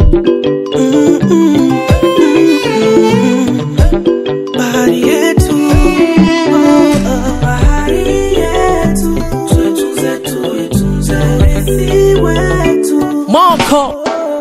bahari yetu, oh, bahari yetu, tuitunze, tuitunze urithi wetu. Moko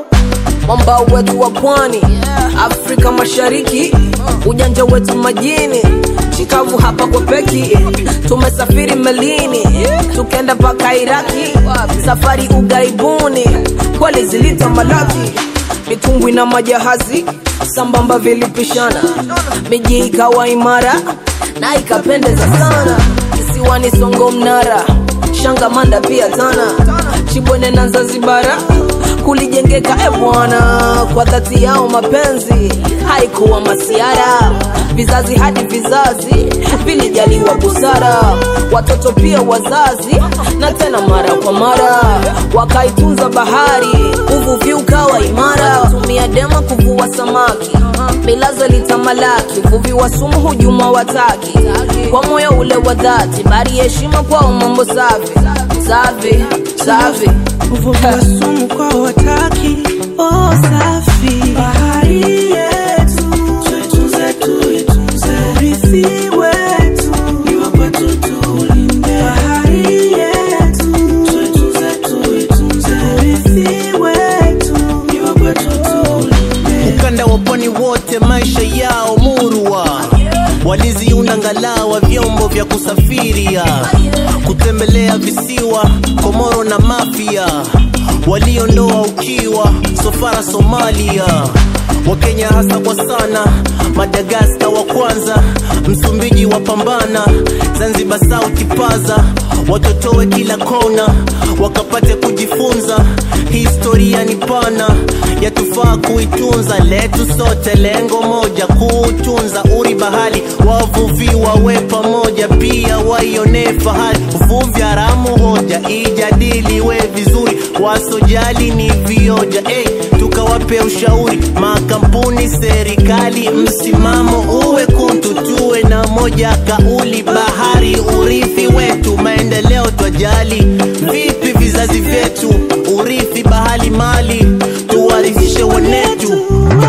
mwambao wetu wa pwani Afrika Mashariki, ujanja wetu majini, chikavu hapa kwa peki, tumesafiri melini tukenda mpaka Iraki, safari ugaibuni, kweli zilita malaki, mitumbwi na majahazi sambamba vilipishana, miji ikawa imara na ikapendeza sana, kisiwani Songo Mnara, Shangamanda pia Tana, Chibwene na Zanzibara kulijengeka e bwana, kwa dhati yao mapenzi haikuwa masiara, vizazi hadi vizazi vilijaliwa busara, watoto pia wazazi, na tena mara kwa mara wakaitunza bahari, uvuvi ukawa imara, tumia dema kuvua samaki, milazo litamalaki, uvuvi wa sumu hujuma wataki, kwa moyo ule wa dhati, bari heshima kwao, mambo safi safi safi uvuvi wa sumu kwa wataki oh, safi bahari yetu tuitunze tuitunze urithi wetu ni wa kwetu tulinde bahari yetu tuitunze tuitunze urithi wetu ni wa kwetu tulinde ukanda wa pwani wote maisha yao murwa waliziunda ngalawa vyombo vya kusafiria kutembelea visiwa komoro na mafia waliondoa ukiwa sofara somalia wakenya hasa kwa sana madagaska wa kwanza msumbiji wa pambana zanzibar sauti paza watotowe kila kona wakapate kujifunza historia ni pana yatufaa kuitunza letu sote lengo moja kuutunza uri bahali wavuvi wawe pamoja pia waionee fahari uvuvi haramu hoja ijadiliwe vizuri wasojali ni vioja hey, tukawape ushauri makampuni serikali msimamo uwe kuntu tuwe na moja kauli bahari urithi wetu maendeleo twajali vipi vizazi vyetu urithi bahali mali tuwarithishe wanetu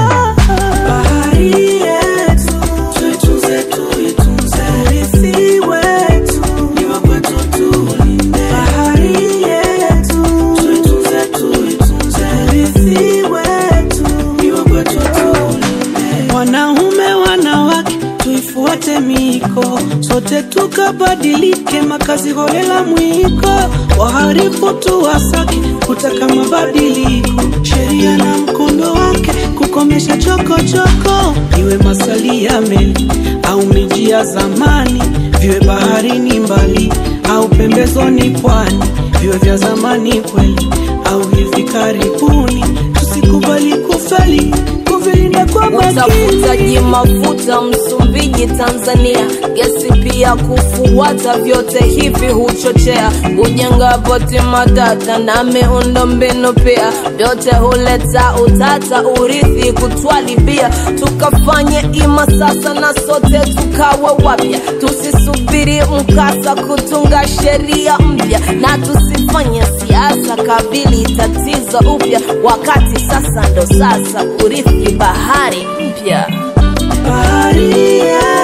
bahari yetu tuitunze tuitunze urithi wetu ni wa kwetu tulinde bahari yetu tuitunze tuitunze urithi wetu ni wa kwetu tulinde wanaume wanawake tuifuate miko sote tukabadilike makazi holela mwiko waharifu tuwasaki kutaka mabadiliko sheria na mkondo wake kukomesha chokochoko iwe masali ya meli au miji ya zamani viwe baharini mbali au pembezoni pwani viwe vya zamani kweli au hivi karibuni tusikubali kufeli kuvilinda kwa makini utafutaji mafuta Msumbiji, Tanzania, gesi pia kufuata, vyote hivi huchochea kujenga boti matata na miundo mbinu pia, vyote huleta utata, urithi kutwalibia, tukafanye ima sasa na sote tukawe wapya, tusisubiri mkasa kutunga sheria mpya, na tusifanye siasa kabili tatizo upya, wakati sasa ndo sasa urithi bahari mpya. bahari yetu